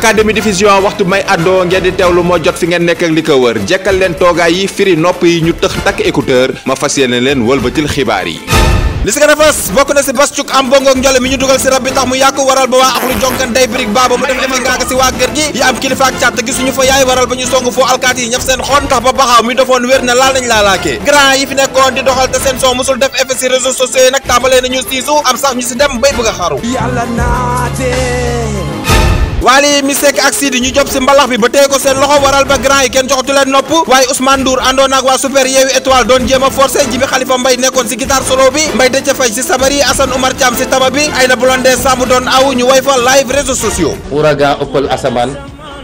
académie diffusion waxtu may àddoo ngeen di teewlu moo jot fi ngeen nekk ak li ko wër jekkal leen toogaay yi firi nopp yi ñu tëx takk écouteur ma fas yéene leen wëlbatil xibaar yi li si gën a fës bokk na si bas cuk am bongo ak njole mi ñu dugal si rab bi tax mu yàqu waral ba waa axlu jonkan day birig baaba mu def defi ngaaka si waa kër gi yi am kilifa ak càtt gisuñu fa yaay waral ba ñu song foo alkaati yi ñaf seen xon tax ba baxaaw mi defoon wér na laal nañ laalaakee grand yi fi nekkoon di doxal te seen son musul def effet si réseaux sociaux yi nag tàmbalee nañu siisu am sax ñu si dem bay bëgg a xaru yàlla naate Wally mi Seck ak Sidi ñu job si mbalax bi ba tey ko seen loxo waral ba grand yi kenn joxatu leen nopp waaye Ousmane Ndour àndoon ak waa super yeewi étoile doon jéem a forcé Jibi Xalifa Mbay nekkoon si guitare solo bi Mbay Dëcc Fay si sabar yi Assane Oumar Thiam si taba bi Ayna Blondé Samb doon aw ñu way fa live réseaux sociaux ouragan ëppal asamaan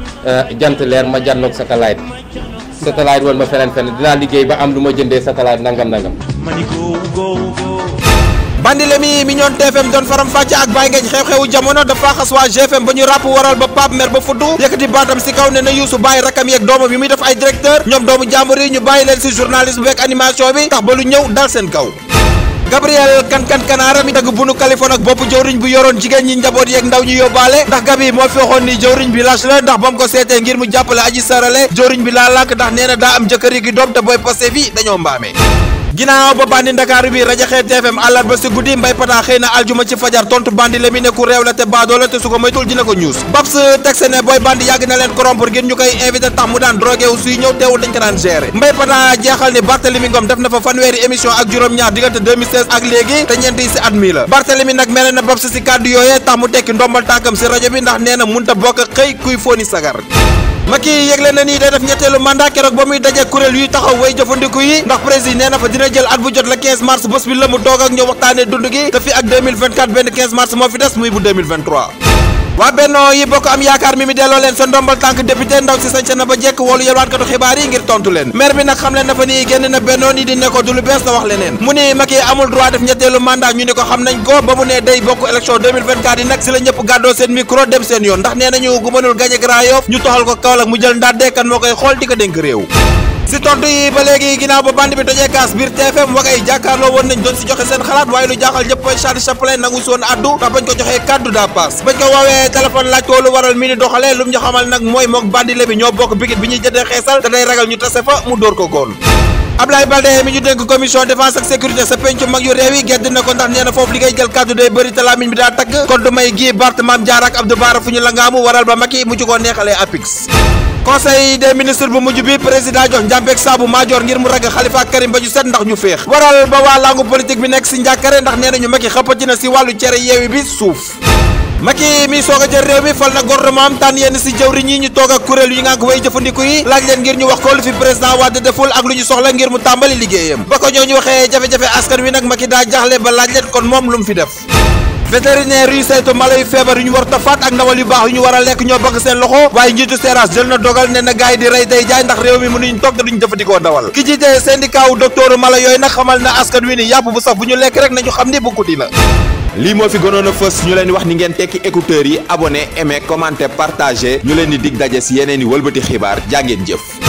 jant leer ma jànnoog satellite satellite woon ma feneen feneen dinaa liggéey ba am lu ma jëndee satellite nangam nangam mani go go go bandi le mi mi ñoon TFM doon faram fàcce ak bàyyi ngeen xew-xewu jamono dafa xas waa GFM ba ñu ràpp waral ba Pape mer ba fuddu yëkkati baatam si kaw ne na Youssou bàyyi rakam yeeg doomam yi muy def ay directeur ñoom doomu jàmbur yi ñu bàyyi leen si journalisme beeg animation bi tax ba lu ñëw dal seen kaw Gabriel kan kan kanaara mi dagg bunu Californie ak bopp jëwriñ bu yoroon jigéen ñi njaboot yeeg ndaw ñu yóbbaale ndax Gabi moo fi waxoon ni jëwriñ bi lâche la ndax ba mu ko seetee ngir mu jàppale aji sarale jëwriñ bi laa lànk ndax nee na daa am jëkkër yi gi doom te booy passé fi dañoo mbaamee ginnaaw ba bandi ndakaaru bi rajaxee TFM àllarba si guddi mbay pata xëy na aljuma ci fajar tontu bandi le mi ne ku réew la te baadoo la te su ko moytul dina ko ñuus babs tegse ne booy bandi yàgg na leen corrompre ngir ñu koy invité tax mu daan drogué wu suy ñëw teewul dañ ko daan gérer mbay pata jeexal ni Barthélemy Ngom def na fa fanweeri émission ak juróom-ñaar diggante 2016 ak léegi te ñeent yi si at mi la Barthélemy nag mere na babs si kàddu yooyee tax mu tekki ndombal tànkam si rajo bi ndax nee na munta bokk xëy kuy fóoni sagar Macky yëgle na nii day def ñetteelu mandat keroog ba muy daje kuréel yuy taxaw way jëfandiku yi ndax président nee na fa dina jël at bu jot la 15 mars bés bi la mu doog ak ñëw waxtaanee dund gi te fi ak 2024 benn 15 mars moo fi des muy bu 2023. waa Benno yi bokk am yaakaar mi mi delloo leen sa ndombal tànk député ndaw si sañse na ba jekk woolu yelwaankatu xibaar yi ngir tontu leen maire bi nag xam leen na fa nii génn na Benno ni di ne ko du lu bees la wax leneen mu ni Macky amul droit def ñetteelu mandat ñu ni ko xam nañ ko ba mu ne day bokk élection 2024 yi nag si la ñëpp gàddoo seen micro dem seen yoon ndax nee nañu gu mënul gañe Grand Yoff ñu toxal ko Kaolack mu jël ndaat deekan moo koy xool di ko dénk réew si tontu yi ba léegi ginnaaw ba band bi tojee kaas biir TFM wagay jàkkaarloo woon nañ doon si joxe seen xalaat waaye lu jaaxal ñëpp mooy Charles Chaplin nangu si woon addu ndax bañ ko joxee kaddu daa paas bañ ko woowee téléphone laaj ko lu waral mi ni doxalee lu mu ñu xamal nag mooy mook bandile bi ñoo bokk bigit bi ñuy jëndee xeesal te day ragal ñu tase fa mu dóor ko góol Ablaye Balde mi ñu dénk commission défense ak sécurité sa pencu mag yu réew yi gedd na ko ndax nee na foofu li ngay jël kaddu day bëri te lamiñ bi daa tagg kon du may gii Bart Mame Diarra ak Abdou Bara fu ñu la ngaamu waral ba Macky mu ci ko neexalee apix conseil des ministres bu mujj bi président jox njàmbeeg saabu maajoor ngir mu ragg Khalifa ak Karim ba ñu set ndax ñu féex waral ba waa langu politique bi nekk si njàkkare ndax nee nañu Macky xëppati na si wàllu cere yeewi bi suuf Macky mi soog a jël réew mi fal na gouvernement am tànn yenn si jëwriñ yi ñu toog ak kuréel yi nga ko way jëfandiku yi laaj leen ngir ñu wax ko lu fi président Wade deful ak lu ñu soxla ngir mu tàmbali liggéeyam ba ko ñoo ñu waxee jafe-jafe askan wi nag Macky daa jaxle ba laaj leen kon moom lu mu fi def vétérinaire yu saytu mala yu feebar yu ñu war a faat ak ndawal yu baax yu ñu war a lekk ñoo bëgg seen loxo waaye njiitu seeraas jël na dogal ne na gaay di rey tey jaay ndax réew mi mënuñ toog te duñ jëfandikoo ndawal ki jiite syndicat wu docteur mala yooyu nag xamal na askan wi ni yàpp bu saf bu ñu lekk rek nañu xam ni bu guddi la lii moo fi gënoon a fës ñu leen di wax ni ngeen tekki écouteurs yi abonné aimé commenté partagé ñu leen di dig daje si yeneen i wëlbati xibaar jàngeen jëf